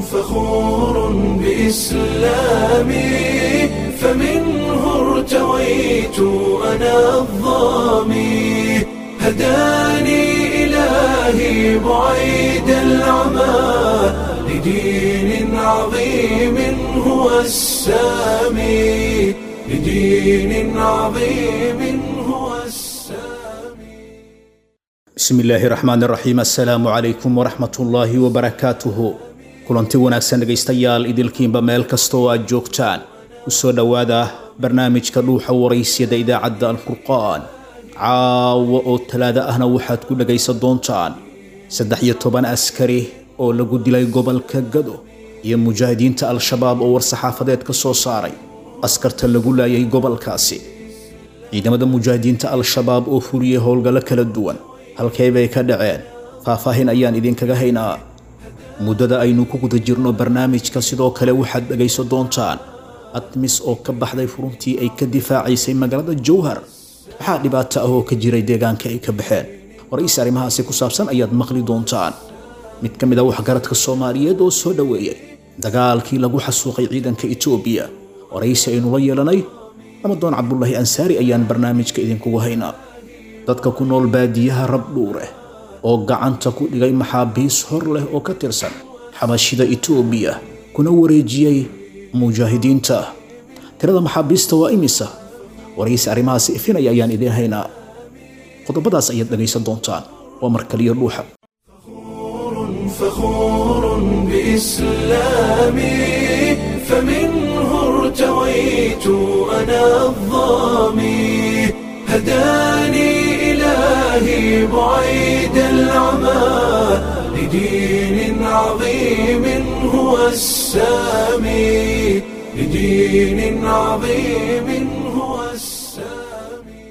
فخور بإسلامي فمنه ارتويت أنا الظامي هداني إلهي بعيد العمى لدين عظيم هو السامي لدين عظيم هو السامي bismi illaahi raxmaan raxiim assalaamu calaykum waraxmat ullaahi wabarakaatuhu kulanti wanaagsan dhegaystayaal idilkiinba meel kasta oo aad joogtaan u soo dhowaada barnaamijka dhuuxa waraysyada idaacadda alfurqaan caawa oo talaado ahna waxaad ku dhegaysan doontaan saddex iyo toban askari oo lagu dilay gobolka gado iyo mujaahidiinta al-shabaab oo war-saxaafadeed ka soo saaray askarta lagu laayay gobolkaasi ciidamada mujaahidiinta al-shabaab oo fuliyey howlgallo kala duwan halkee bay ka dhaceen faahfaahin ayaan idinkaga haynaa muddada aynu ku guda jirno barnaamijka sidoo kale waxaad dhegaysan doontaan admis oo ka baxday furuntii ay ka difaacaysay magaalada jowhar maxaa dhibaato ah oo ka jiray deegaanka ay ka baxeen waraysi arrimahaasi ku saabsan ayaad maqli doontaan mid ka mid a waxgaradka soomaaliyeed oo soo dhoweeyey dagaalkii lagu xasuuqay ciidanka etoobiya waraysi aynu la yeelanay ramadoon cabdulaahi ansaari ayaan barnaamijka idinkugu haynaa dadka ku nool baadiyaha rabdhuure oo gacanta ku dhigay maxaabiis hor leh oo ka tirsan xabashida etoobiya kuna wareejiyey mujaahidiinta tirada maxaabiista waa imisa waraysi arrimahaasi ifinaya ayaan idiin haynaa qodobadaas ayaad dhegaysan doontaan waa mar kaliya dhuuxa فخور بإسلامي فمنه ارتويت أنا الظامي هداني إلهي بعيد العمى لدين عظيم هو السامي لدين عظيم هو السامي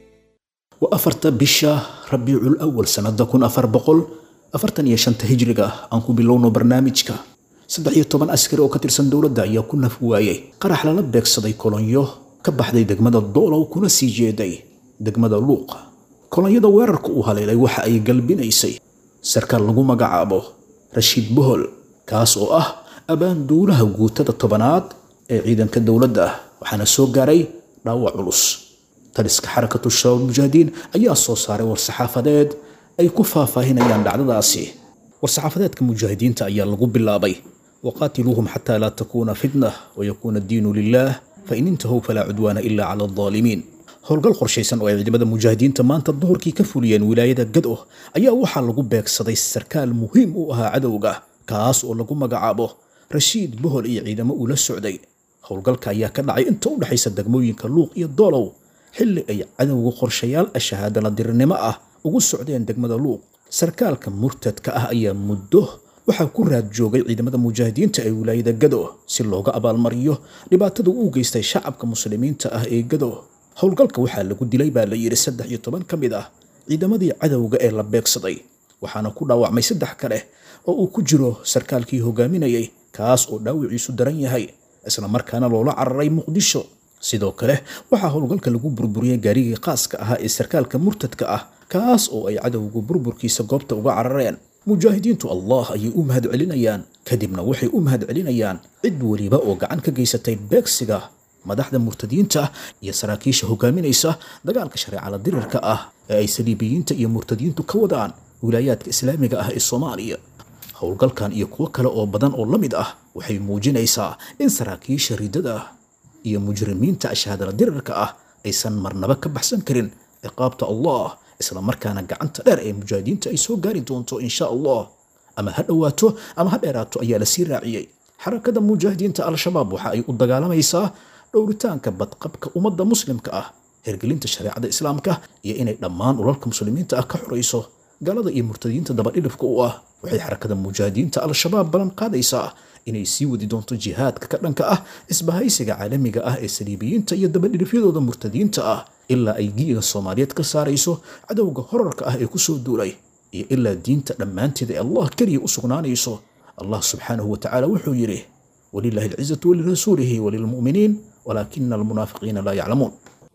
waa afarta bisha rabiicul awal sanada kun afar boqol afartan iyo shanta hijriga aan ku bilowno barnaamijka saddex iyo toban askari oo ka tirsan dowladda ayaa ku naf waayey qarax lala beegsaday kolonyo ka baxday degmada doolow kuna sii jeeday degmada luuqa kolonyada weerarka uu haleelay waxa ay galbinaysay sarkaal lagu magacaabo rashiid bohol kaas oo ah abaanduulaha guutada tobanaad ee ciidanka dowladda waxaana soo gaaray dhaawac culus taliska xarakatu shabaab mujaahidiin ayaa soo saaray war-saxaafadeed ay ku faahfaahinayaan dhacdadaasi war-saxaafadeedka mujaahidiinta ayaa lagu bilaabay waqaatiluuhum xataa laa takuuna fitna wayakuuna addiinu lilah fain intahuu falaa cudwaana ila cala aldaalimiin howlgal qorshaysan oo ay ciidamada mujaahidiinta maanta duhurkii ka fuliyeen wilaayada gado ayaa waxaa lagu beegsaday sarkaal muhiim u ahaa cadowga kaas oo lagu magacaabo rashiid bohol iyo ciidamo uu la socday howlgalka ayaa ka dhacay inta u dhexaysa degmooyinka luuq iyo doolow xilli ay cadowga qorshayaal ashahaadala dirirnimo ah ugu socdeen degmada luuq sarkaalka murtadka ah ayaa muddo waxaa ku raad joogay ciidamada mujaahidiinta ee wilaayada gado si looga abaalmariyo dhibaatada uu geystay shacabka muslimiinta ah ee gado howlgalka waxaa lagu dilay baa la yidhi saddex iyo toban ka mid ah ciidamadii cadowga ee la beegsaday waxaana ku dhaawacmay saddex kale oo uu ku jiro sarkaalkii hogaaminayay kaas oo dhaawiciisu daran yahay isla markaana loola cararay muqdisho sidoo kale waxaa howlgalka lagu burburiyey gaarigii qaaska ahaa ee sarkaalka murtadka ah kaas oo ay cadowgu burburkiisa goobta uga carareen mujaahidiintu allah ayay u mahad celinayaan kadibna waxay u mahad celinayaan cid weliba oo gacan ka geysatay beegsiga madaxda murtadiinta iyo saraakiisha hogaaminaysa dagaalka shareecada dirirka ah ee ay saliibiyiinta iyo murtadiintu ka wadaan wilaayaadka islaamiga ah ee soomaaliya howlgalkan iyo kuwo kale oo badan oo la mid ah waxay muujinaysaa in saraakiisha ridada iyo mujrimiinta ashahaadala dirirka ah aysan marnaba ka baxsan karin ciqaabta allah isla markaana gacanta dheer ee mujaahidiinta ay soo gaari doonto insha allah ama ha dhowaato ama ha dheeraato ayaa la sii raaciyey xarakada mujaahidiinta al-shabaab waxa ay u dagaalamaysaa dhowritaanka badqabka ummadda muslimka ah hergelinta shareecada islaamka iyo inay dhammaan ulalka muslimiinta ah ka xorayso galada iyo murtadiinta dabadhilifka u ah waxay xarakada mujaahidiinta al-shabaab ballan qaadaysaa inay sii wadi doonto jihaadka ka dhanka ah isbahaysiga caalamiga ah ee saliibiyiinta iyo dabadhilifyadooda murtadiinta ah ilaa ay giiga soomaaliyeed ka saarayso cadowga horarka ah ee kusoo duulay iyo ilaa diinta dhammaanteeda ee allah keliya u sugnaanayso allah subxaanahu watacaala wuxuu yidhi walilahi alcizatu walirasuulihi walilmu'miniin walaakina almunaafiqiina laa yaclamuun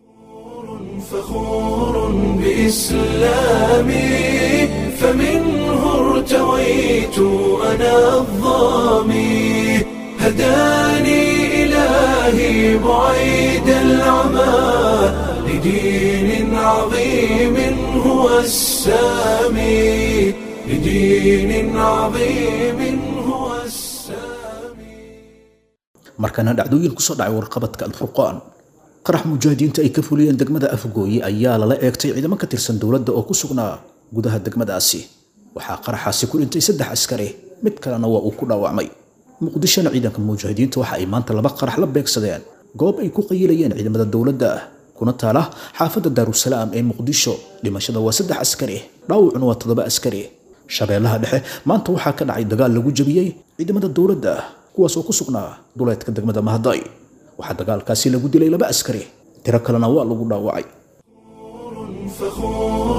فخور بإسلامي فمنه ارتويت أنا الظامي بعيد العمى لدين عظيم هو السامي لدين عظيم هو السامي markana dhacdooyin kusoo dhacay warqabadka alfurqaan qarax mujaahidiinta ay ka fuliyeen degmada afgooye ayaa lala eegtay ciidamo ka tirsan dowladda oo ku sugnaa gudaha degmadaasi waxaa qaraxaasi ku dhintay saddex askari mid kalena waa uu ku dhaawacmay muqdishona ciidanka mujaahidiinta waxa ay maanta laba qarax la beegsadeen goob ay ku qayilayeen ciidamada dowladda kuna taala xaafadda daarusalaam ee muqdisho dhimashada waa saddex askari dhaawacuna waa toddoba askari shabeellaha dhexe maanta waxaa ka dhacay dagaal lagu jabiyey ciidamada dowladda kuwaas oo ku sugnaa duleedka degmada mahday waxaa dagaalkaasi lagu dilay laba askari tiro kalena waa lagu dhaawacay فخور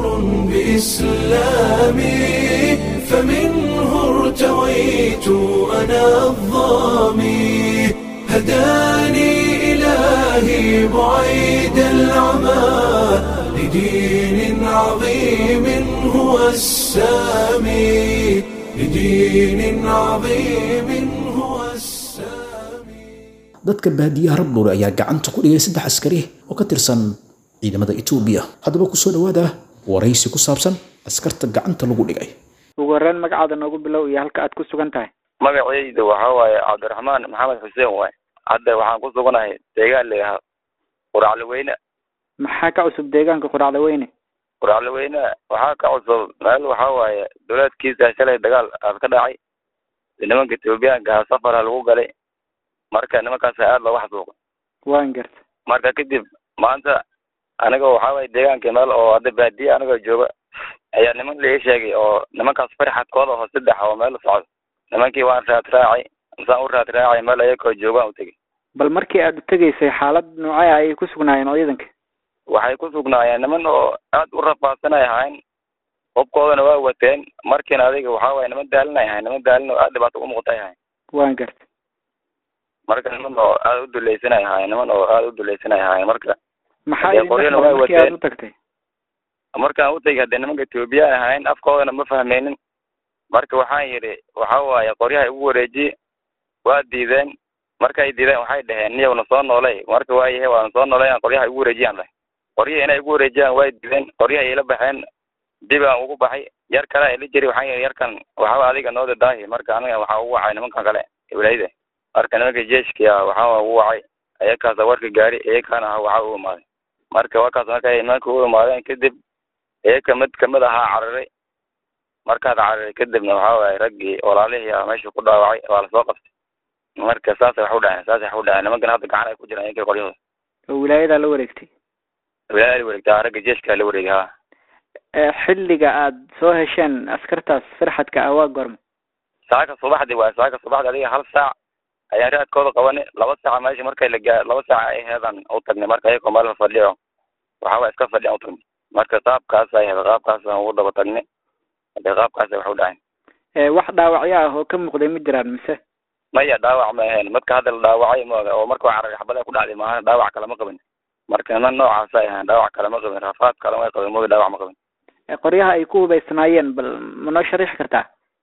بإسلامي فمنه ارتويت أنا الظامي هداني إلهي بعيد العمى لدين عظيم هو السامي لدين عظيم هو السامي dadka baadiyaha rabdhuure ayaa gacanta ku dhigay saddex askari oo ka tirsan ciidamada etoobiya haddaba kusoo dhawaada waraysi ku saabsan askarta gacanta lagu dhigay ugu horreyn magacaada noogu bilow iyo halka aad ku sugan tahay magacayda waxa waaye cabdiraxmaan maxamed xuseen waay hadda waxaan ku suganahay deegaan layahaa quraclaweyne maxaa ka cusub deegaanka quracda weyne quraclaweyne waxaa ka cusub meel waxa waaye dowlaadkiisa shalay dagaal aad ka dhacay nimanka etoobiyaanka ah safara lagu galay marka nimankaas aada looga xasuuqay waan garta marka kadib maanta aniga waxa waaye deegaanka meel oo hadda baadiye anigoo jooga ayaa niman la ii sheegay oo nimankaas farxadkooda oo saddex oo meel socdo nimankii waan raad raacay masaan u raad raacay meel ayakoo joogaan u tegay bal markii aad u tegaysay xaalad noocee ayay ku sugnaayeen oo ciidanka waxay ku sugnaayeen niman oo aad u rafaadsanay ahayn hubkoodana waa wateen markiina adiga waxa waaye niman daalinay ahayn niman daalin oo aad dhibaato u muuqatay ahayn waan garta marka niman oo aad u dulaysanay ahayn niman oo aad u dulaysanay ahayn marka maxaa Dee idin qoryana dhexmaray way markii aad wateen. u tagtay markaan u tegay haddee nimanka etoobiyaan ahayn afkoodana ma fahmaynin marka waxaan yidhi waxa waaye qoryaha igu wareejiye waa diideen markay diideen waxay dhaheen niyowna soo noolay marka waayahe waana soo noolay aan qoryaha igu wareejiyaan dhahay qoryihi inay igu wareejiyaan way diideen qoryaha ila baxeen dib aan ugu baxay yar kale ila jiri waxaan yidhi yarkan waxaa adiga noo dadaahi marka aniga waxaa ugu wacay nimankan kale wilayda marka nimanka jeeshki ah waxaa ugu wacay ayakaasa warka gaari iyakaana ah waxaa u imaaday marka warkaas markay nimanka u imaadeen kadib iyaka mid kamid ahaa cararay markaad cararay kadibna waxaa waaye raggii walaalihii ah meesha ku dhaawacay waa lasoo qabtay marka saasay wax u dhaceen saasay wax u dhaceen nimankan hadda gacan ay ku jiraan iyankii qoryahooda oo wilaayadaa la wareegtay wilaaya la wareegta ragga jeeshka la wareegay ha ee xilliga aad soo hesheen askartaas farxadka ah waa goorma saaka subaxdii waay saaka subaxdii adiga hal saac ayaan raadkooda qabanay laba saaca meesha markay la gaa laba saaca ay heedaan u tagnay marka ayagoo meel fadhiyo waxaa waay iska fadhiyan u tagnay marka qaabkaas ay heeda qaabkaasaan ugu daba tagnay hadee qaabkaasay wax u dhaceen ee wax dhaawacyo ah oo ka muuqday ma jiraan mise maya dhaawac ma ahayn midka hadda la dhaawacay mooga oo marka waa cararay xabada ku dhacday maaha dhaawac kale ma qabin marka niman noocaas ay ahayn dhaawac kale ma qabin rafaad kale may qabin mooga dhaawac ma qabin ee qoryaha ay ku hubaysnaayeen bal ma noo sharaxi kartaa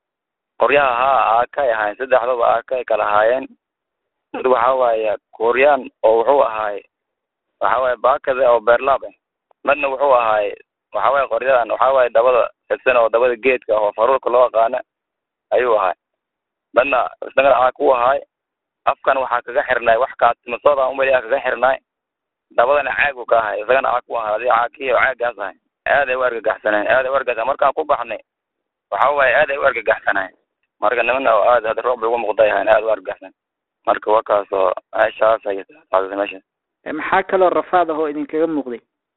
qoryaha haa aakay ahaayeen saddexdaba aakay kala ahaayeen mid waxa waaye kuryaan oo wuxuu ahaay waxa waaye baakada oo beerlaab ah midna wuxuu ahaay waxa waaye qoryadan waxa waaye dabada fidsan oo dabada geedka oo faruurka loo aqaana ayuu ahaay midna isagana aa ku ahaay afkan waxaa kaga xirnay wax kaatimasooda umali kaga xirnay dabadana caagu ka ahay isagana aa ku ahay adiga caakii oo caagaas ahay aad ay u argagaxsaneen aad ay u argagaxsan markaan ku baxnay waxa waaye aad ay u argagaxsaneen marka nimana oo aad hadda roob bay uga muuqday ahayn aad u argagaxsan marka wakaas oo meeshaas ay taadasay meesha ee maxaa kaloo rafaad ah oo idinkaga muuqday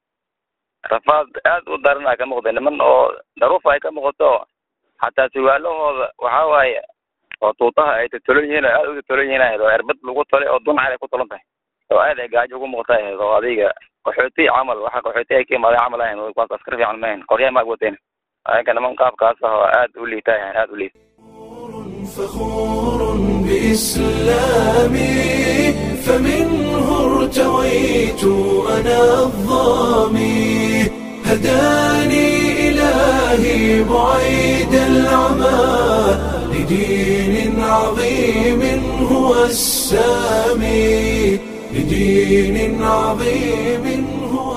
rafaad aad u daranaa ka muuqday niman oo daruuf ay ka muuqato xataa suwaalahooda waxa waaye oo tuutaha ay tatolan yihiin oo aad u tatolan yihiin ahayd oo erbad lagu tolay oo dunacal ay ku tolan tahay oo aad ay gaajo ugu muuqata ahayd oo adiga qaxooti camal waxa qaxooti ay ka imaadeen camal ahayn kuwaas askar fiican ma ahayn qoryaha maag wateen ayaga niman qaabkaas ah oo aad u liita ahayn aad u liita فخور بإسلامي فمنه ارتويت أنا الظامي هداني إلهي بعيد العمى لدين عظيم هو السامي لدين عظيم هو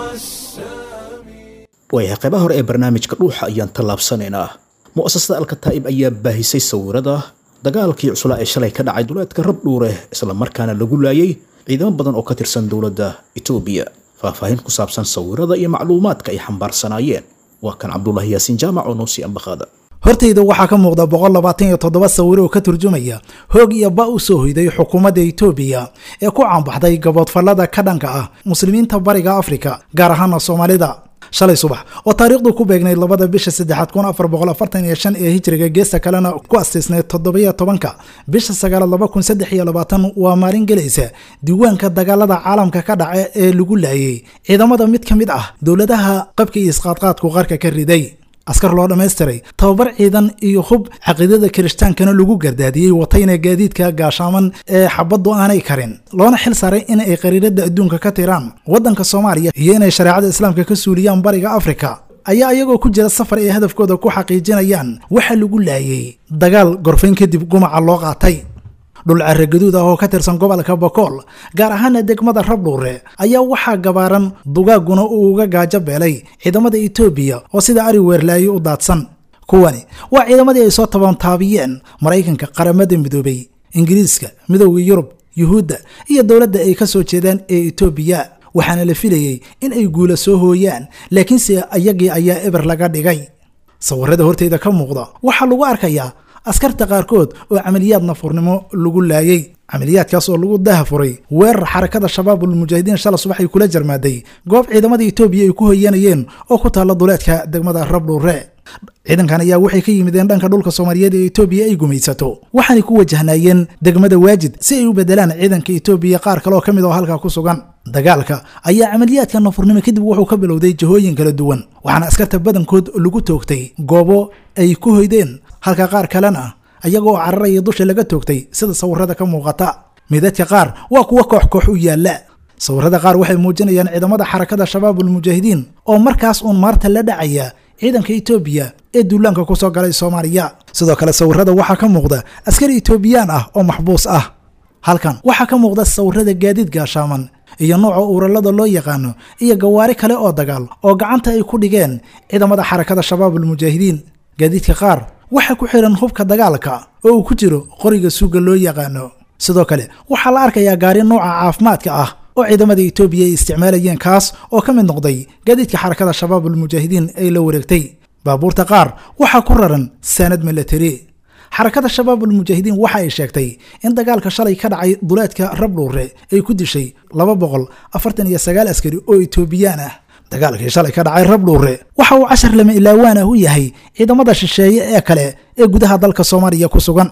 السامي waayahay qaybaha hore ee barnaamijka dhuuxa ayaan tallaabsanaynaa mu'asasada alkataa'ib ayaa baahisay sawirada dagaalkii cuslaa ee shalay ka dhacay duleedka rabdhuure isla markaana lagu laayay ciidamo badan oo ka tirsan dowladda etoobiya faahfaahin ku saabsan sawirada iyo macluumaadka ay xambaarsanaayeen waa kan cabdulaahi yaasiin jaamac oo noo sii ambaqaada hortayda waxaa ka muuqda boqol labaatan iyo toddoba sawir oo ka turjumaya hoog iyo ba u soo hoyday xukuumadda etoobiya ee ku caanbaxday gaboodfallada ka dhanka ah muslimiinta bariga afrika gaar ahaana soomaalida shalay subax oo taariikhdu ku beegnayd labada bisha saddexaad kun afar boqol afartan iyo shan ee hijriga geesta kalena ku astiisnayd toddobiyo tobanka bisha sagaalaad laba kun saddex iyo labaatan waa maalin gelaysa diiwaanka dagaalada caalamka ka dhaca ee lagu laayay ciidamada mid ka mid ah dowladaha qabka iyo isqaadqaadku qarka ka riday askar loo dhammaystiray tababar ciidan iyo hub caqiidada kiristaankana lagu gardaadiyey watayna gaadiidka gaashaaman ee xabaddu aanay karin loona xil saaray in ay qariirada adduunka ka tiraan waddanka soomaaliya iyo inay shareecada islaamka ka suuliyaan bariga afrika ayaa iyagoo ku jira safar ay hadafkooda ku xaqiijinayaan waxa lagu laayay dagaal gorfayn kadib gumaca loo qaatay dhul carre gaduud ah oo ka tirsan gobolka bokool gaar ahaana degmada rabdhuure ayaa waxaa gabaaran dugaaguna uu uga gaajo beelay ciidamada etoobiya oo sida ari weerlaaye u daadsan kuwani waa ciidamadii ay soo tabantaabiyeen maraykanka qaramada midoobay ingiriiska midowda yurub yuhuudda iyo dowladda ay ka soo jeedaan ee etoobiya waxaana la filayey in ay guula soo hooyaan laakiinse ayagii ayaa eber laga dhigay sawirada horteyda ka muuqda waxaa lagu arkayaa askarta qaarkood oo camaliyaad nafurnimo lagu laayay camaliyaadkaas oo lagu dahafuray weerar xarakada shabaabul mujaahidiin shala subax ay kula jarmaaday goob ciidamada etoobiya ay ku hoyanayeen oo ku taalla duleedka degmada rabdhuure ciidankan ayaa waxay ka yimideen dhanka dhulka soomaaliyeed ee etoobiya ay gumaysato waxaanay ku wajahnaayeen degmada waajid si ay u bedelaan ciidanka etoobiya qaar kale oo ka mid oo halkaa ku sugan dagaalka ayaa camaliyaadka nafurnimo kadib wuxuu ka bilowday jihooyin kala duwan waxaana askarta badankood lagu toogtay goobo ay ku hoydeen halka qaar kalena ayagoo cararaya dusha laga toogtay sida sawirada ka muuqata midadka qaar waa kuwa koox koox u yaalla sawirada qaar waxay muujinayaan ciidamada xarakada shabaabul mujaahidiin oo markaas uun maarta la dhacaya ciidanka etoobiya ee duulaanka ku soo galay soomaaliya sidoo kale sawirada waxaa ka muuqda askari etoobiyaan ah oo maxbuus ah halkan waxaa ka muuqda sawirada gaadiid gaashaaman iyo nooca uuralada loo yaqaano iyo gawaari kale oo dagaal oo gacanta ay ku dhigeen ciidamada xarakada shabaabul mujaahidiin gaadiidka qaar waxaa ku xiran hubka dagaalka oo uu ku jiro qoriga suuga loo yaqaano sidoo kale waxaa la arkayaa gaari nooca caafimaadka ah oo ciidamada etoobiya ay isticmaalayeen kaas oo ka mid noqday gaadiidka xarakada shabaabul mujaahidiin ay la wareegtay baabuurta qaar waxaa ku raran saanad milatari xarakada shabaabul mujaahidiin waxa ay sheegtay in dagaalka shalay ka dhacay duleedka rabdhuure ay ku dishay laba boqol afartan iyo sagaal askari oo etoobiyaan ah dagaalkii shalay ka dhacay rabdhuure waxa uu cashar lama ilaawaan ah u yahay ciidamada shisheeye ee kale ee gudaha dalka soomaaliya ku sugan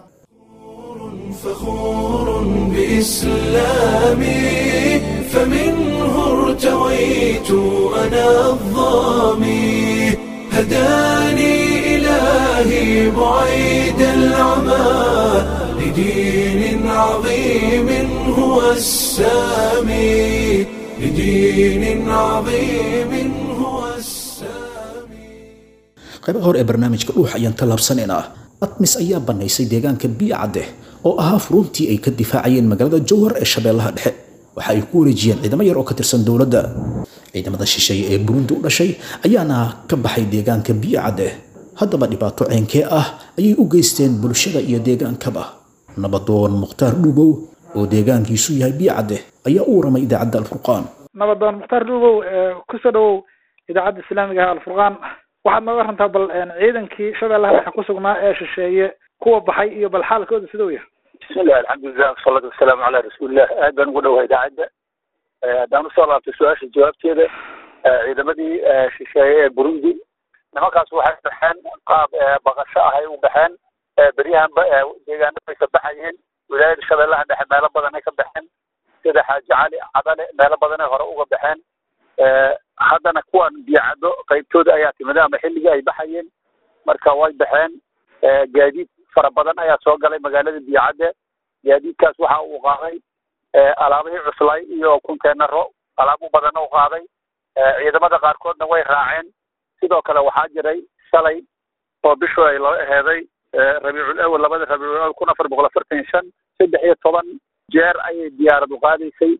فخور بإسلامي فمنه ارتويت أنا الظامي هداني إلهي بعيد العمى لدين عظيم هو السامي لدين عظيم هو السامي qaybaha hore ee barnaamijka dhuux ayaan tallaabsanaynaa atmis ayaa bannaysay deegaanka biicadde oo ahaa furuntii ay ka difaacayeen magaalada jowhar ee shabeellaha dhexe waxa ay ku wareejiyeen ciidamo yar oo ka tirsan dowladda ciidamada shisheeye ee burundi u dhashay ayaana ka baxay deegaanka biicadde haddaba dhibaato ceenkee ah ayay u geysteen bulshada iyo deegaankaba nabadoon mukhtaar dhuubow oo deegaankiisu yahay biicadde ayaa u waramay idaacadda alfurqaan nabadoon mukhtaar dhuubow kusoo dhawow idaacadda islaamiga ah alfurqaan waxaad nooga rantaa bal ciidankii shabeellaha dhexe ku sugnaa ee shisheeye kuwa baxay iyo bal xaalkooda siduu yahay bismillahi alxamdulilah wasalaatu wasalaamu calaa rasuulillah aad baan ugu dhowahay idaacadda haddaan usoo laabtay su-aasha jawaabteeda ciidamadii shisheeye ee burundi nimankaas waxay baxeen qaab baqasho ahay u baxeen beryahanba deegaano bay ka baxayeen wilaayada shabeellaha dhexe meelo badan ay ka baxeen sida xaaji cali cadale meelo badan ay hore uga baxeen haddana kuwan biyacado qaybtooda ayaa timida ama xilligii ay baxayeen marka way baxeen gaadiid fara badan ayaa soo galay magaalada biyacadde gaadiidkaas waxa uu qaaday alaabihii cuslay iyo kunteenaro alaabo badanna u qaaday ciidamada qaarkoodna way raaceen sidoo kale waxaa jiray shalay oo bishu ay loo aheeday rabiicul awal labada rabiicul awal kun afar boqol afartan iyo shan saddex iyo toban jeer ayay diyaaradu qaadaysay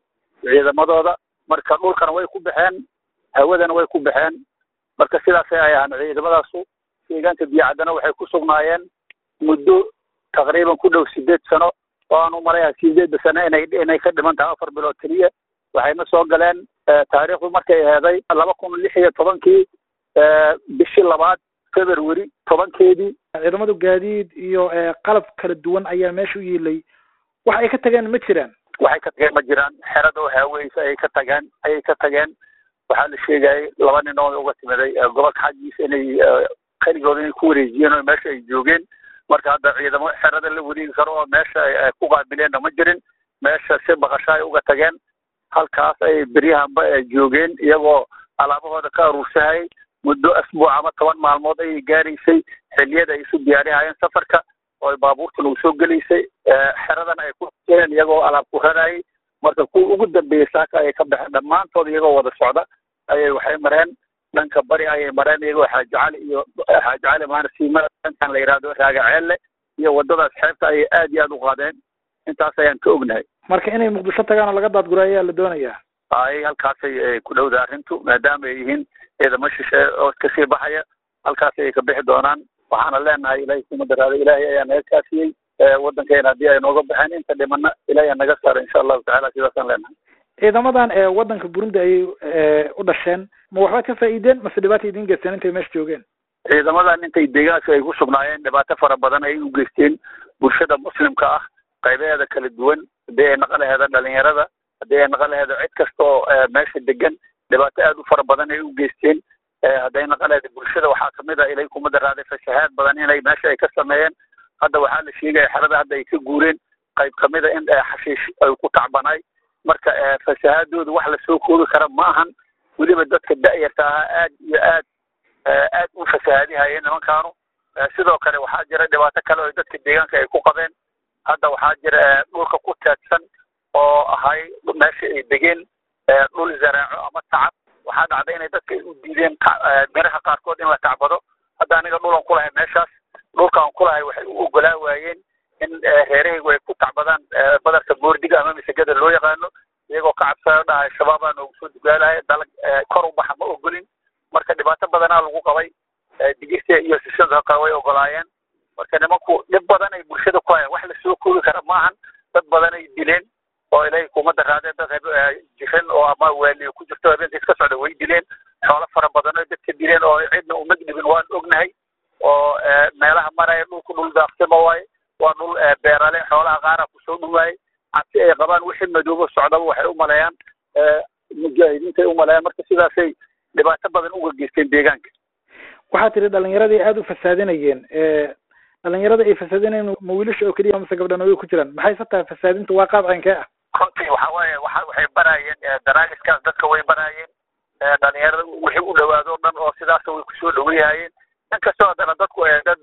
ciidamadooda marka dhulkana way ku baxeen hawadana way ku baxeen marka sidaasay ay ahaan ciidamadaasu deegaanka biyacaddana waxay ku sugnaayeen muddo taqriiban ku dhow sideed sano oo aan u malayaa sideedda sano inay inay ka dhiman tahay afar bilood keliya waxayna soo galeen taariikhdu markay aheeday laba kun lix iyo tobankii bishii labaad february tobankeedii ciidamadu gaadiid iyo qalab kala duwan ayaa meesha u yiilay wax ay ka tageen ma jiraan waxay ka tageen ma jiraan xerada oo haaweysa ayay ka tageen ayay ka tageen waxaa la sheegayay laba nin oo uga timiday gobolka xaggiisa inay keligooda inay ku wareejiyeen oo meesha ay joogeen marka hadda ciidamo xerada la wareegi karo oo meesha ay ku qaabileenna ma jirin meesha si baqasho ay uga tageen halkaas ay beryahanba joogeen iyagoo alaabahooda ka aruursahayay muddo asbuuc ama toban maalmood ayay gaaraysay xilliyada ay isu diyaarihayeen safarka oo ay baabuurta lagu soo gelaysay xeradana ay ku jireen iyagoo alaab ku rarayay marka kuwa ugu dambeeyey saaka ayay ka baxeen dhammaantood iyagoo wada socda ayay waxay mareen dhanka bari ayay mareen iyagoo xaaji cali iyo xaaji cali maana siimada dhankan la yidhaahdo raagaceelle iyo waddadaas xeebta ayay aad iyo aad u qaadeen intaas ayaan ka ognahay marka inay muqdisho tagaan oo laga daadguro ayaa la doonayaa ay halkaasay ku dhowda arrintu maadaama ay yihiin ciidamo shishe oo iska sii baxaya halkaas ayay ka bixi doonaan waxaana leenahay ilaahay kuma daraada ilaahay ayaa naga kaafiyey waddankeena haddii ay nooga baxeen inta dhimana ilaahay naga saara insha allahu tacala sidaasaan leenahay ciidamadan ee waddanka burundi ayay u dhasheen ma waxba ka faa'iideen mase dhibaata idiin geysteen intay meesha joogeen ciidamadan intay deegaanka ay ku sugnaayeen dhibaato fara badan ayay u geysteen bulshada muslimka ah qaybaheeda kala duwan haddii ay naqan laheeda dhalinyarada haddii ay naqan laheeda cid kasta oo meesha degan dhibaato aad u fara badan ay u geysteen hadday naqan laheeda bulshada waxaa kamid ah ilay kuma daraaday fashahaad badan inay meesha ay ka sameeyeen hadda waxaa la sheegaya xerada hadda ay ka guureen qayb kamid a in xashiish ay ku tacbanaay marka fasahaadooda wax lasoo koobi kara ma ahan weliba dadka da'yarta ahaa aad iyo aad aad u fasahaadihayeen nimankaanu sidoo kale waxaa jira dhibaato kale oo dadka deegaanka ay ku qabeen hadda waxaa jira dhulka ku teedsan oo ahay meesha ay degeen dhul zaraaco ama tacab waxaa dhacday inay dadka ay u diideen miraha qaarkood in la tacbado hadda aniga dhulan ku lahay meeshaas dhulkaan ku lahay waxay u ogolaa waayeen in reerahaygu ay ku tacbadaan badarka boordiga ama misagada loo yaqaano iyagoo ka cabsanayo dhahay shabaabaa noogu soo dugaalaya dalag kor u baxa ma ogolin marka dhibaato badanaa lagu qabay digirta iyo sisada way ogolaayeen marka nimanku dhib badan ay bulshada ku hayaan wax lasoo koobi kara maahan dad badan ay dileen oo ilaahay kuma daraadeen dad jiran oo ama waaliyo ku jirto habeenka iska socda way dileen xoolo fara badan oo dadka dileen oo cidna umag dhibin waan ognahay oo meelaha maraya dhulku dhul daaqsimo waaye waa dhul beerale xoolaha qaara kusoo dhuwaayay cabsi ay qabaan wixii madoobo socdaba waxay u maleeyaan mujaahidiintay u maleeyaan marka sidaasay dhibaato badan uga geysteen deegaanka waxaa tiri dhalinyaradii aada u fasaadinayeen dhalinyarada ay fasaadinayeen ma wiilasha oo keliya mase gabdhana way ku jiraan maxay sa tahay fasaadintu waa qaab caynkee ah runtii waxa waaye waxa waxay baraayeen daraagiskaas dadka way baraayeen dhalinyarada wixii u dhawaado o dhan oo sidaas way kusoo dhaweeyahayeen inkastoo haddana dadku dad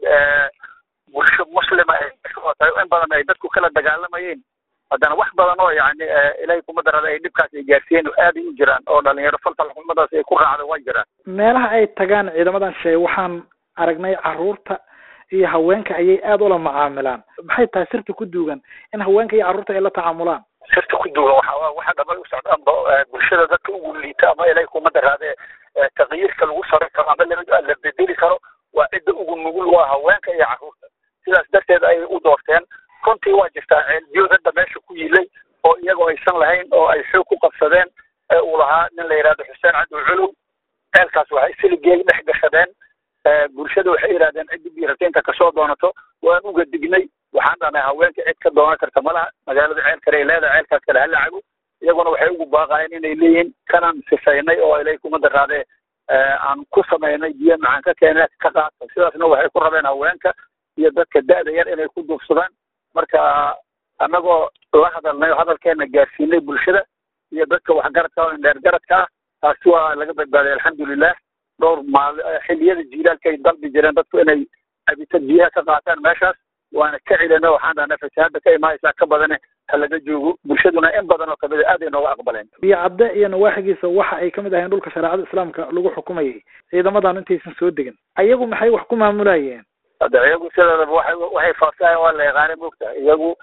bulsho muslima tahay in badan ay dadku kala dagaalamayeen haddana wax badan oo yani ilaahay kuma darada ay dhibkaas ay gaarsiiyeen aad ay u jiraan oo dhalinyaro falfal xumadaas ay ku raacda waa jiraan meelaha ay tagaan ciidamadan shay waxaan aragnay caruurta iyo haweenka ayay aada ula macaamilaan maxay tahay sirta ku duugan in haweenka iyo carruurta ay la tacaamulaan sirta ku duugan waxa waxa dhamay u socdaanba bulshada dadka ugu liita ama ilaahay kuma daraade taqyiirka lagu sari karo ama la bedeli karo waa cidda ugu nugul waa haweenka iyo carruurta sidaas darteed ayay u doorteen runtii waa jirtaa ceelbiyood hadda meesha ku yilay oo iyagoo aysan lahayn oo ay xoog ku qabsadeen ee uu lahaa nin la yidhahdo xuseen cabdi culuw ceelkaas waxay siligeel dhex gashadeen bulshada waxay yidhahdeen ciddi biirataynta kasoo doonato waan uga dignay waxaan dhahnay haweenka cid ka doonan karta malaha magaalada ceel kale ay leedahay ceelkaas kale hala cabo iyaguna waxay ugu baaqayeen inay leeyihiin kanaan sifaynay oo ilay kuma daraadee aan ku samaynay biyo macaan ka keena ka qaata sidaasna waxay ku rabeen haweenka iyo dadka da'da yar inay ku duufsadaan marka annagoo la hadalnay oo hadalkeena gaarsiinay bulshada iyo dadka waxgaradka oo indheergaradka ah taasi waa laga badbaaday alxamdulilah dhowr maal xilliyada jiilaalka ay dalbi jireen dadku inay cabita biyaha ka qaataan meeshaas waana ka celina waxaan dhahnay fasahaada ka imaanaysaa ka badane ha laga joogo bulshaduna in badan oo kamid a aad ay nooga aqbaleen biyo cadde iyo nawaaxigiisa waxa ay kamid ahayeen dhulka shareecada islaamka lagu xukumayay ciidamadan intaysan soo degin ayagu maxay wax ku maamulayeen hadda iyagu sideedaba waxay waxay faafsahayan waa la yaqaanay moogtahay iyagu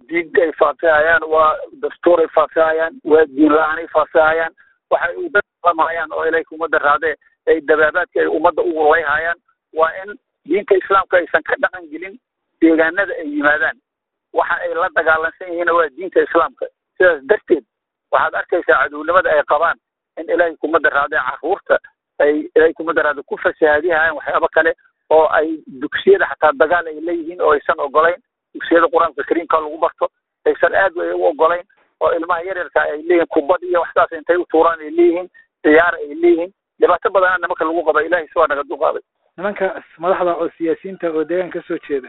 diin ay faafihayaan waa dastuur ay faafihayaan waa diin la-aan ay faafihayaan waxay u dadlamayaan oo ilayka ummadda raadee ay dabaabaadka ay ummadda ugu layhayaan waa in diinta islaamka aysan ka dhaqan gelin deegaanada ay yimaadaan waxa ay la dagaalansan yihiinna waa diinta islaamka sidaas darteed waxaad arkaysaa cadownimada ay qabaan in ilaahay kumada raadee caruurta ay ilaahay kumada raade ku fasahaadihayaan waxyaabo kale oo ay dugsiyada xataa dagaal ay leeyihiin oo aysan ogolayn dugsiyada qur-aanka kariimka lagu barto aysan aad ay u ogolayn oo ilmaha yaryarka ay leeyihiin kubad iyo waxsaas intay u tuuraan ay leeyihiin ciyaar ay leeyihiin dhibaato badana nimanka lagu qaba ilahay si waa naga duqaaday nimanka madaxda oo siyaasiyiinta oo deegaanka kasoo jeeda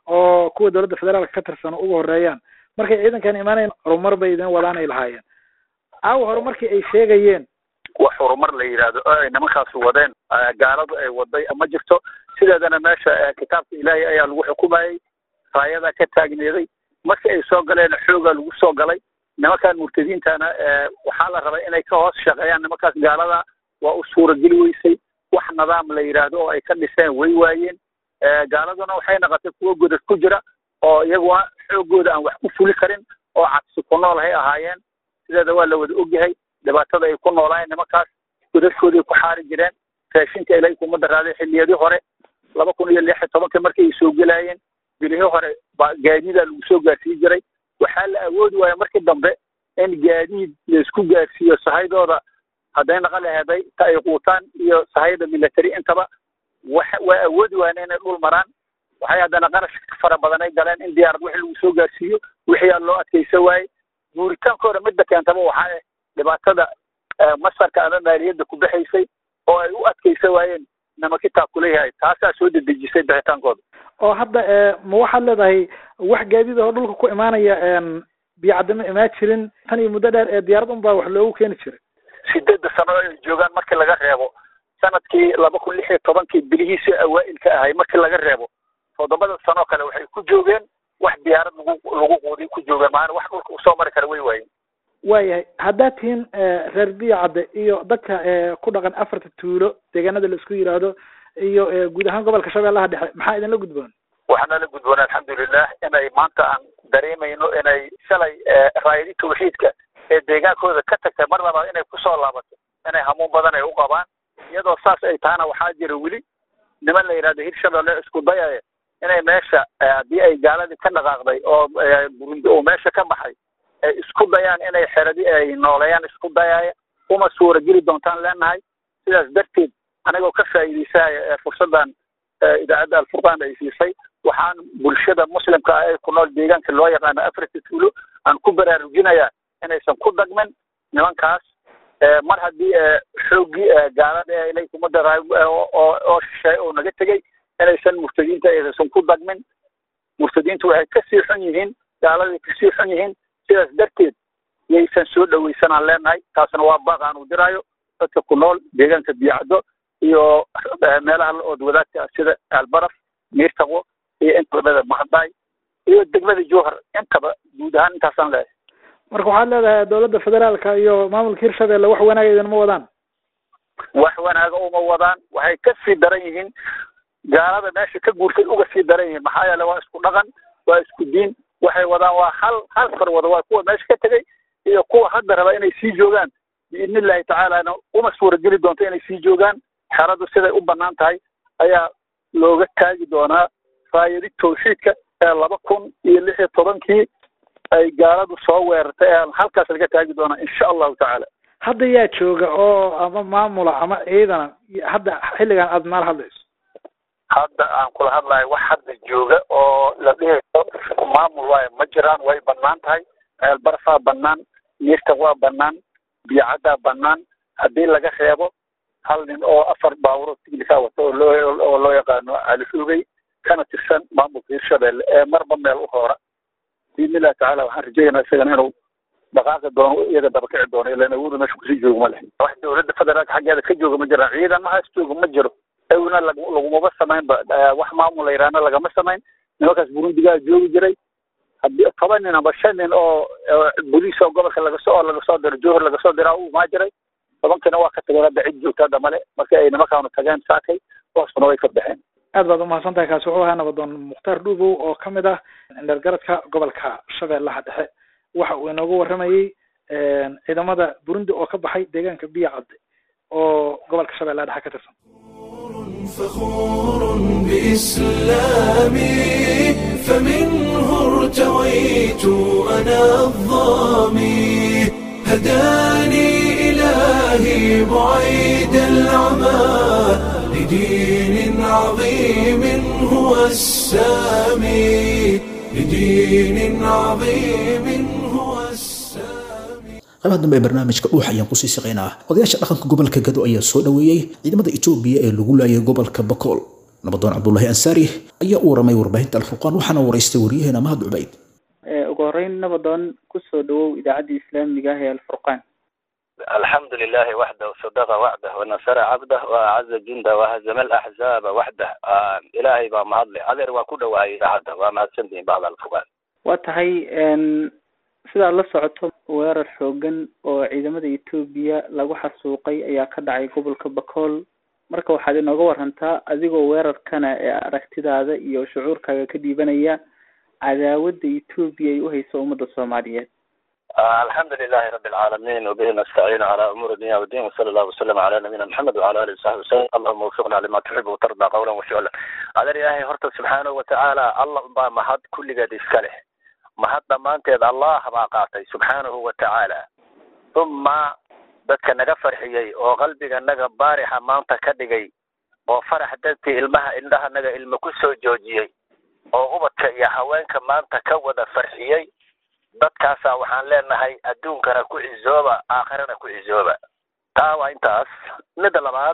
oo kuwa dowladda federaalka ka tirsan ugu horeeyaan markay ciidankan imaanayn horumar bay idin wadaan ay lahaayeen aawa horumarkii ay sheegayeen wax horumar la yidhaahdo oo ay nimankaasi wadeen gaaladu ay waday ma jirto sideedana meesha kitaabka ilaahay ayaa lagu xukumayey raayadaa ka taagneeday markii ay soo galeen xoogaa lagu soo galay nimankan murtadiintana waxaa la rabay inay ka hoos shaqeeyaan nimankaas gaalada waa u suurageli weysay wax nidaam la yidhaahdo oo ay ka dhiseen way waayeen gaaladuna waxay noqotay kuwo godad ku jira oo iyaguna xoogooda aan wax ku fuli karin oo cabsi ku nool hay ahaayeen sideeda waa la wada ogyahay dhibaatada ay ku noolaayeen nimankaas godadkooday ku xaari jireen raashinka ilaahay kumada raaday xilliyadii hore laba kun iyo lix iyo tobankii markay ay soo gelaayeen bilihii hore ba gaadiidaa lagu soo gaarsiin jiray waxaa la awoodi waaya markii dambe in gaadiid laisku gaarsiiyo sahaydooda hadday naqa laheeday ta ay quutaan iyo sahayda military intaba wa waa awoodi waayeen inay dhul maraan waxay haddana qarash fara badan ay galeen in diyaarad wixii lagu soo gaarsiiyo wixii aa loo adkaysa waaye guuritaankooda midda keentaba waxaa ah dhibaatada masarka ama maaliyadda ku baxaysay oo ay u adkaysa waayeen nimankitaa kuleeyahay taasaa soo dedejisay bixitaankooda oo hadda ma waxaad leedahay wax gaadiid oo dhulka ku imaanaya biyocadama imaa jirin tan iyo muddo dheer ee diyaarad un baa wax loogu keeni jiray sideedda sano ay joogaan markii laga reebo sanadkii laba kun lix iyo tobankii bilihiisii awaa'ilka ahay markii laga reebo toddobada sanoo kale waxay ku joogeen wax diyaarad lagu lagu quudiy ku joogeen maana wax dhulka usoo mari kara way waayeen waayahay haddaad tihiin reer biyocadde iyo dadka ku dhaqan afarta tuulo deegaanada la isku yidhaahdo iyo guud ahaan gobolka shabeellaha dhexe maxaa idinla gudboon waxaana la gudboon alxamdulilah inay maanta aan dareemayno inay shalay raayadi tawxiidka ee deegaankooda ka tagtay mar labaad inay kusoo laabato inay hamuun badan ay u qabaan iyadoo saas ay tahana waxaa jira weli niman la yidhahdo hirshabelle isku dayaya inay meesha haddii ay gaaladii ka dhaqaaqday oo burundi oo meesha ka baxay ay isku dayaan inay xeradi ay nooleeyaan isku dayaaya uma suurageli doontaan leenahay sidaas darteed anigoo ka faa'iidaysanaya fursaddan idaacadda alfurqaan ay siisay waxaan bulshada muslimka ah ee ku nool deegaanka loo yaqaano africa tuulo aan ku baraarujinayaa inaysan ku dhagmin nimankaas mar haddii xooggii gaalada ee ilay kumada oo shisheey oo naga tegey inaysan murtadiinta aysan ku dhagmin murtadiintu waxay kasii xun yihiin gaaladay kasii xun yihiin sidaas darteed yaysan soo dhawaysanaan leenahay taasna waa baaq aan u diraayo dadka ku nool deegaanka biyacdo iyo meelaha la ood wadaagta sida albaraf miirtaqo iyo intabada mahadaay iyo degmada jowhar intaba guud ahaan intaasaan leeyahay marka waxaad leedahay dowladda federaalka iyo maamulka hirshabelle wax wanaaga idinma wadaan wax wanaaga uma wadaan waxay ka sii daran yihiin gaalada meesha ka guurtay uga sii daran yihiin maxaa yeele waa isku dhaqan waa isku diin waxay wadaan waa hal hal far wada waa kuwa meesha ka tegay iyo kuwa hadda raba inay sii joogaan biidni illahi tacaalana uma suurageli doonto inay sii joogaan xeradu siday u banaan tahay ayaa looga taagi doonaa raayadi tawxiidka ee laba kun iyo lix iyo tobankii ay gaaladu soo weerartay ee halkaas laga taagi doonaa insha allahu tacaala hadda yaa jooga oo ama maamula ama ciidana hadda xilligan aada maal hadlayso hadda aan kula hadlayo wax hadda jooga oo la dhihayo maamul waayo ma jiraan way banaan tahay ceelbarfaa banaan miirta waa banaan biyacaddaa banaan haddii laga reebo hal nin oo afar baawuro tignika wata oo loo oo loo yaqaano califoogey kana tirsan maamulka hirshabelle ee marba meel u hoora biidni illahi tacala waxaan rajeynaa isagana inuu dhaqaaqi doono iyaga dabakici doono ilan awooda meesha kusii jooga ma leh wax dowladda federaalka xaggeeda ka jooga ma jiraan ciidan mahaas jooga ma jiro awna lagumaba samaynba wax maamul la yidhaahna lagama samayn nimankaas burundigaa joogi jiray haddii toban nin aba shan nin oo boliis oo gobolka lagasoo oo lagasoo diro jowhar lagasoo diraa u imaa jiray tobankiina waa ka tageen hadda cid joogta hadda male markii ay nimankaanu tageen saakay hoosna way ka baxeen aad baad umahadsan tahay kaasi wuxuu ahaa nabadoon mukhtaar dhuubow oo kamid ah dhergaradka gobolka shabeellaha dhexe waxa uu inoogu waramayey ciidamada burundi oo ka baxay deegaanka biya cadde oo gobolka shabeellaha dhexe ka tirsan فخور بإسلامي فمنه ارتويت أنا الظامي هداني إلهي بعيد العمى لدين عظيم هو السامي لدين عظيم هو السامي qaybaha dambe ee barnaamijka dhuux ayaan kusii shaqaynaa odayaasha dhaqanka gobolka gado ayaa soo dhoweeyey ciidamada etoobiya ee lagu laayay gobolka bakool nabadoon cabdulaahi ansaari ayaa u waramay warbaahinta alfurqaan waxaana waraystay waryaheena mahad cubayd ugu horeyn nabadoon kusoo dhawow idaacaddii islaamiga ah ee alfurqaan الحمد لله وحده وصدق وعده ونصر عبده وأعز جنده وهزم الأحزاب وحده آه إلهي با مهضلي أذر وكل وهي عبده وما سنتين بعض الفقان waa tahay sidaad la socoto weerar xoogan oo ciidamada etoobiya lagu xasuuqay ayaa ka dhacay gobolka bakool marka waxaad inooga warantaa adigoo weerarkana ee aragtidaada iyo shucuurkaaga ka dhiibanaya cadaawadda etoobiya ay uhayso ummadda soomaaliyeed آه الحمد لله رب العالمين وبه نستعين على أمور الدنيا والدين وصلى الله وسلم على نبينا محمد وعلى آله وصحبه وسلم اللهم وفقنا لما تحب وترضى قولا وفعلا هذا إلهي هرت سبحانه وتعالى الله با مهد كل قد إسكاله مهد ضمانتيد الله با قاطي سبحانه وتعالى ثم dadka naga farxiyey oo qalbiga naga baarixa maanta ka dhigay oo farax dartii ilmaha indhaha naga ilmo ku soo joojiyey oo ubadka iyo haweenka maanta ka wada farxiyey dadkaasaa waxaan leenahay adduunkana ku cizooba aakhirana ku cizooba taa waa intaas midda labaad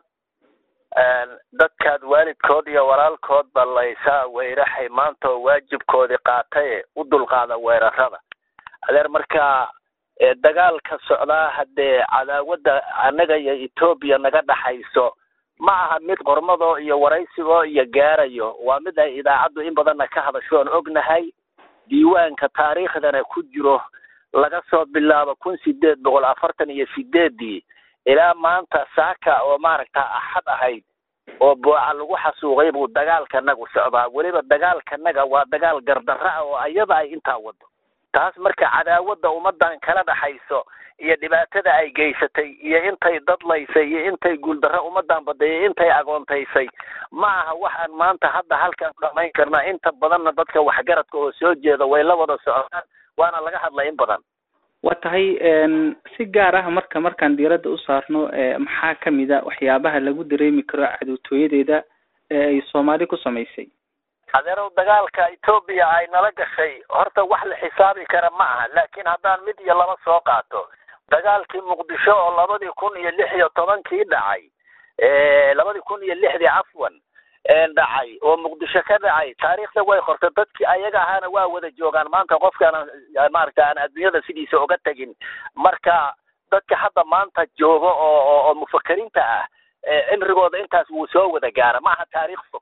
dadkaad waalidkood iyo walaalkood ballaysaa weyraxay maanta oo waajibkoodii qaataye u dulqaada weerarada adeer markaa dagaalka socdaa haddee cadaawadda annaga iyo etoobiya naga dhaxayso ma aha mid qormadoo iyo waraysigoo iyo gaarayo waa mid ay idaacaddu in badanna ka hadasho oon ognahay diiwaanka taariikhdana ku jiro laga soo bilaabo kun sideed boqol afartan iyo sideedii ilaa maanta saaka oo maaragta axad ahayd oo booca lagu xasuuqay buu dagaalkanagu socdaa weliba dagaalkanaga waa dagaal gardarra ah oo ayada ay intaa wado taas marka cadaawadda ummadan kala dhaxayso iyo dhibaatada ay geysatay iyo intay dadlaysay iyo intay guuldarro ummadan badeeyay intay agoontaysay ma aha waxaan maanta hadda halkan ku dhamayn karnaa inta badanna dadka waxgaradka oo soo jeeda way la wada socdaan waana laga hadlay in badan waa tahay si gaar ah marka markaan diiradda u saarno maxaa kamid a waxyaabaha lagu dareemi karo cadootooyadeeda ee ay soomaali ku samaysay adeerow dagaalka etoobiya ay nala gashay horta wax la xisaabi kara ma aha laakiin haddaan mid iyo laba soo qaato dagaalkii muqdisho oo labadii kun iyo lix iyo tobankii dhacay labadii kun iyo lixdii cafwan dhacay oo muqdisho ka dhacay taariikhda way qortay dadkii ayaga ahaana waa wada joogaan maanta qofkaan maaragta aan adduunyada sidiisa uga tegin marka dadka hadda maanta jooga oo oo mufakiriinta ah cimrigooda intaas wuu soo wada gaara ma aha taariikh fog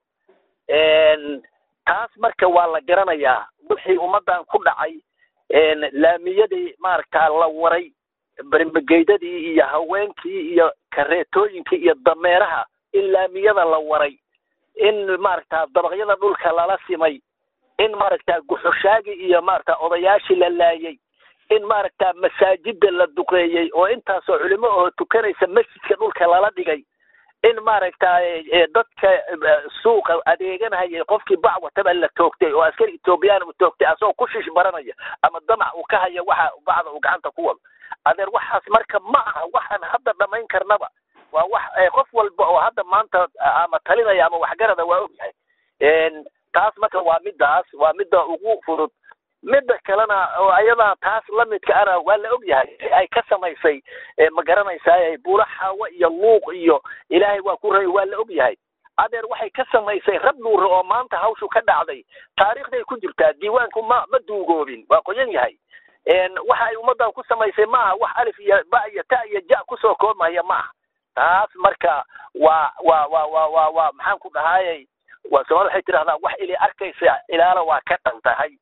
taas marka waa la garanayaa wixii ummadan ku dhacay laamiyadii maaragta la waray bermageydadii iyo haweenkii iyo kareetooyinkii iyo dameeraha in laamiyada la waray in maaragta dabaqyada dhulka lala simay in maaragta guxushaagii iyo maaragta odayaashii la laayay in maaragta masaajida la duqeeyey oo intaasoo culimo oo tukanaysa masjidka dhulka lala dhigay in maaragta dadka suuqa adeeganayay qofkii bac wataba la toogtay oo askari etoobiyaan u toogtay asagoo ku shish baranaya ama damac uu ka haya waxa bacda uu gacanta ku wado adeer waxaas marka ma aha waxaan hadda dhamayn karnaba waa wax qof walba oo hadda maanta ama talinaya ama waxgarada waa ogyahay taas marka waa midaas waa midda ugu fudud midda kalena oo ayadaa taas lamidka ana waa la ogyahay ay ka samaysay ma garanaysaa buula xaawo iyo luuq iyo ilaahay waa ku ray waa la ogyahay adeer waxay ka samaysay rab nuure oo maanta hawshu ka dhacday taariikhday ku jirtaa diiwaanku ma ma duugoobin waa qoyan yahay waxa ay ummadan ku samaysay maaha wax alif iyo ba iyo ta iyo ja kusoo koobmaya maaha taas marka waa waa waa waa waa waa maxaan ku dhahayay waa soomali waxay tidhahdaa wax ili arkaysa ilaala waa ka dhan tahay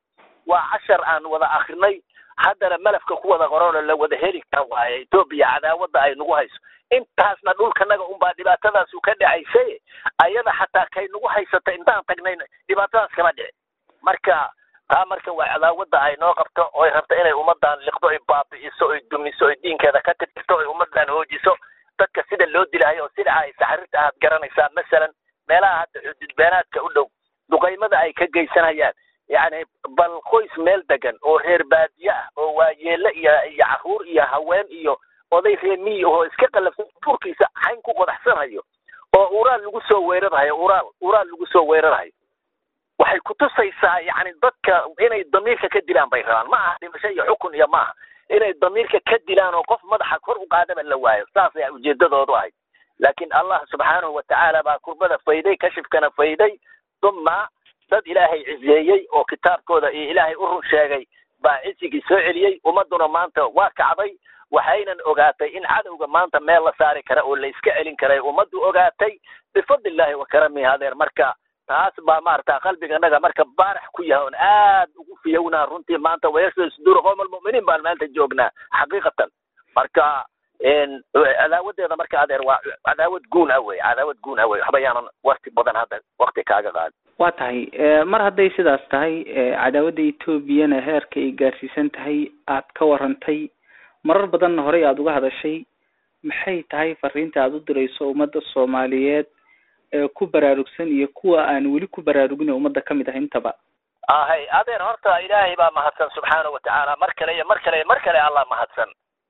waa cashar aan wada akrinay haddana malafka ku wada qoranoo la wada heli kara waaye etoobiya cadaawadda ay nagu hayso intaasna dhulkanaga unbaa dhibaatadaasu ka dhacaysay ayada xataa kay nagu haysata intaan tagnay dhibaatadaas kama dhici marka taa marka waa cadaawadda ay noo qabto oy rabto inay ummadan liqdo oy baabi'iso oy dumiso oy diinkeeda ka tirtirto oy ummadan hoojiso dadka sida loo dilahayo oo sida ay saxarirta aad garanaysaa masalan meelaha hadda xuduudbeenaadka u dhow duqaymada ay ka geysanayaan yacni bal qoys meel degan oo reer baadiye ah oo waayeele iyo iyo caruur iyo haween iyo oday reemiyi oo iska qalafsan duurkiisa xayn ku qodaxsanayo oo uraal lagu soo weerarhayo uraal uraal lagu soo weerarhayo waxay kutusaysaa yacni dadka inay damiirka ka dilaan bay rabaan ma aha dhimasho iyo xukun iyo maaha inay damiirka ka dilaan oo qof madaxa kor u qaadaba la waayo saas ayaa ujeedadoodu ahayd laakiin allah subxaanahu watacaala baa kurbada fayday kashifkana fayday uma dad ilaahay cizeeyey oo kitaabkooda iyo ilaahay u run sheegay baa cisigii soo celiyey ummaduna maanta waa kacday waxaynan ogaatay in cadowga maanta meel la saari kara oo la iska celin karay ummaddu ogaatay bifadlillahi wa karamihi adeer marka taas baa maarata qalbiganaga marka baarax ku yahay oon aad ugu fiyownaa runtii maanta wayasda suduura qowma almu'miniin baan maanta joognaa xaqiiqatan marka cadaawadeeda marka adeer waa cadaawad guun ah wey cadaawad guun ah wey waxba yaanan wakti badan hadda wakti kaaga qaadin waa tahay mar hadday sidaas tahay cadaawadda etoobiyana heerka ay gaarsiisan tahay aad ka warantay marar badanna horey aada uga hadashay maxay tahay fariinta aada u dirayso ummadda soomaaliyeed ee ku baraarugsan iyo kuwa aan weli ku baraarugin oo ummadda kamid ah intaba ahay adeer horta ilaahay baa mahadsan subxaanahu watacaala mar kale iyo mar kale iyo mar kale allah mahadsan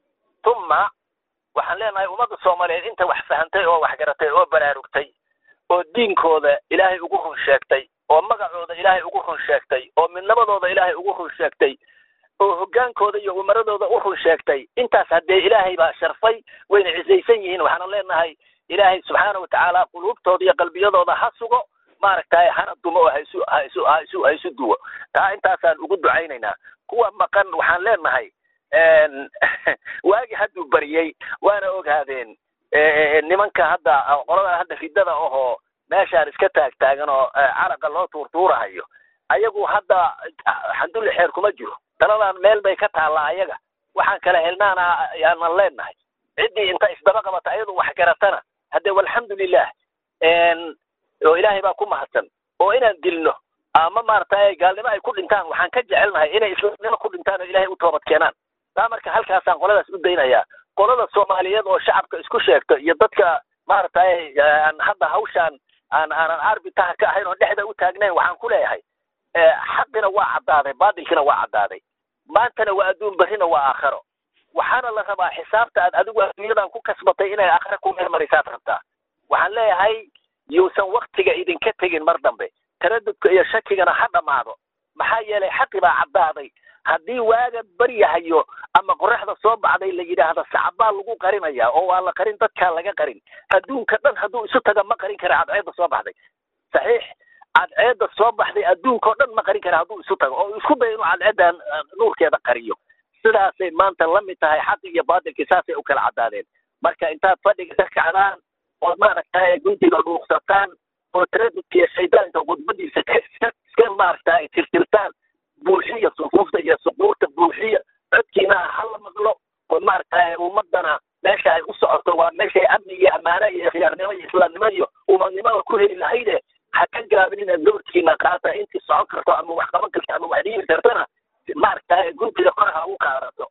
uma waxaan leenahay ummadda soomaaliyeed inta wax fahantay oo wax garatay oo baraarugtay oo diinkooda ilaahay ugu run sheegtay oo magacooda ilaahay ugu run sheegtay oo midnabadooda ilaahay ugu run sheegtay oo hoggaankooda iyo umaradooda u run sheegtay intaas haddee ilaahay baa sharfay wayna cisaysan yihiin waxaana leenahay ilaahay subxaana watacaala quluubtooda iyo qalbiyadooda ha sugo maaragtay hana dumo oo haisu haisu haisu haisu duwo taa intaasaan ugu ducaynaynaa kuwa maqan waxaan leenahay waagi hadduu bariyey waana ogaadeen nimanka hadda qolada hadda ridada ahoo meeshaan iska taag taagan oo caraqa loo tuurtuurahayo ayagu hadda xandulli xeer kuma jiro taladan meel bay ka taallaa ayaga waxaan kala helnaana yaanan leenahay ciddii inta isdaba qabata ayadu wax garatana hadde walxamdulilah oo ilaahay baa ku mahadsan oo inaan dilno ama maaragtay gaalnimo ay ku dhintaan waxaan ka jecelnahay inay islaamnimo ku dhintaan oo ilaahay u toobad keenaan taa marka halkaasaan qoladaas u daynayaa qolada soomaaliyeed oo shacabka isku sheegta iyo dadka maaragtay aan hadda hawshaan aan aanan arbitaha ka ahayn oo dhexda u taagnayn waxaan ku leeyahay xaqina waa caddaaday baatilkina waa caddaaday maantana waa adduun berrina waa aakharo waxaana la rabaa xisaabta aad adigu adduunyadan ku kasbatay inay aakhare ku meelmarisaad rabtaa waxaan leeyahay yuusan waktiga idinka tegin mar dambe taradudka iyo shakigana ha dhammaado maxaa yeelay xaqi baa caddaaday haddii waaga baryahayo ama qoraxda soo baxday la yidhaahdo sacbaa lagu qarinaya oo waa la qarin dadkaa laga qarin adduunka dhan hadduu isu taga ma qarin kara cadceedda soo baxday saxiix cadceedda soo baxday adduunkao dhan ma qarin kara hadduu isu tago oo isku dayo inuu cadceeddan nuurkeeda qariyo sidaasay maanta la mid tahay xaqi iyo baatilkii saasay u kala caddaadeen marka intaad fadhiga ka kacdaan ood maaragtay guntiga dhuuqsataan oo taradudka iyo shaydaanka khudbadiisa iska maaragtay tirtirtaan buuxiya sufuufta iyo suquurta buuxiya codkiina hala maqlo oo maaragtay ummadana meesha ay u socoto waa meeshay amni iyo ammaano iyo khiyaarnimo iyo islaamnimo iyo umadnimada ku heli lahayde ha ka gaabinina doorkiina qaata intii socon karto ama wax qaban karto ama wax dhiiri kartana maaragtay guntiga koraha u qaadato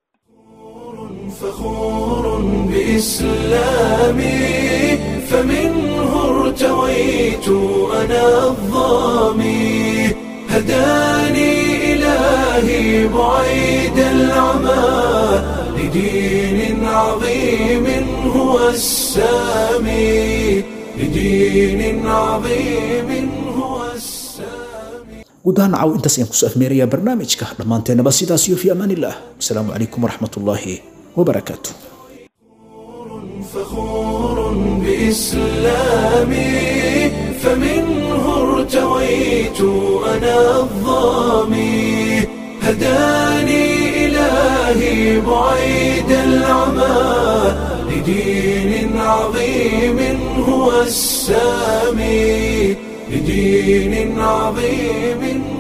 فخور بإسلامي فمنه ارتويت أنا الظامي هداني إلهي بعيد العمى لدين عظيم هو السامي لدين عظيم هو السامي guud ahaan caw intaas ayaan kusoo afmeerayaa barnaamijka dhammaanteennaba sidaas iyo fi amaan illah asalaamu calaykum waraxmat ullaahi wabarakaatu فخور بإسلامي فمنه ارتويت أنا الظامي هداني إلهي بعيد العمى لدين عظيم هو السامي لدين عظيم